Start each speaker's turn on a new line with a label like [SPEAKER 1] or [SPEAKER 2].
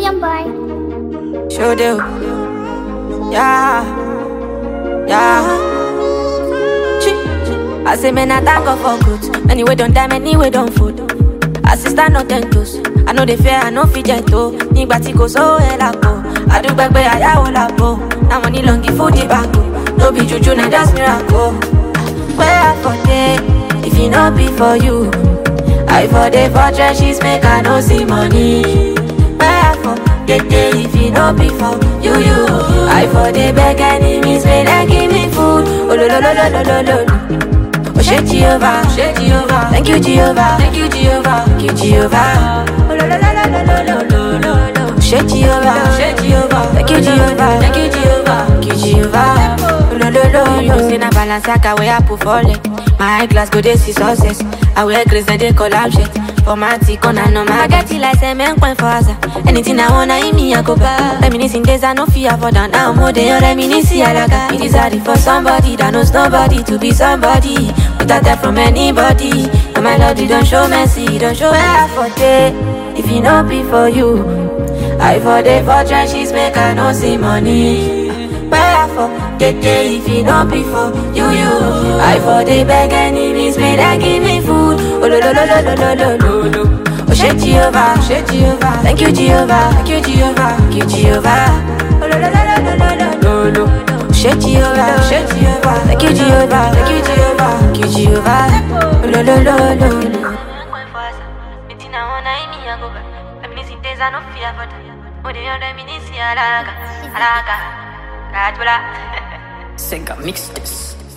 [SPEAKER 1] William boy.
[SPEAKER 2] Show do. Yeah. Yeah. Chi. I say, man, I thank God for good. Anyway, don't die, anyway, don't food. Assistant no ten toes. I know they fear, I know fit gentle. Nígbà tí kò sówó ẹ̀ lápò. Àdúgbẹ́gbẹ́ àyàwó lápò. Now money long give food the back. No be juju, na just miracle. Where I for day, if it not be for you. I for day for trenches, make I no see money. Where I for get day, if it not be for you, you. I for day beg enemies, may they give me food. Oh, lo, lo, lo, lo, lo, lo, lo. Oh, shit, Jehovah, shit, Jehovah. Thank you, Jehovah. Thank you, Jehovah. Thank you, Jehovah. Oh, lo, lo, lo, lo, lo, lo, lo, lo, lo. Shit, Jehovah, shit, Jehovah. Thank you, Jehovah. Thank you, Jehovah. Thank you, Jehovah. Oh, lo, lo, lo, You know, say na balance, I can wear apple for leg. My eye glass go dey see success. I wear grace and they collab shit. For my tick on and no my get it like cement point for us. Anything I wanna eat me, I go buy. Reminiscing days I no fear for down now. More than your reminiscing, I like It is hard for somebody that knows nobody to be somebody. Without that from anybody. And my lord, you don't show mercy, you don't show where for day. If it not be for you, I for day for trenches, make I no see money. Where for get day if it not be for you, you. I for day beg enemies, may they give me food. Oh, lo, lo, lo, lo, lo, lo, lo, lo, lo. Oh, shit, Jehovah, shit, Jehovah. Thank you, Jehovah, thank you, Jehovah, thank you, Jehovah. Oh, lo, lo, lo, lo, lo, lo, lo, lo, lo. Shit, Jehovah, shit, Jehovah. Thank you, Jehovah, thank you, Jehovah, thank you, Jehovah. Oh, lo, lo, lo, lo, lo.
[SPEAKER 3] Sega mix this.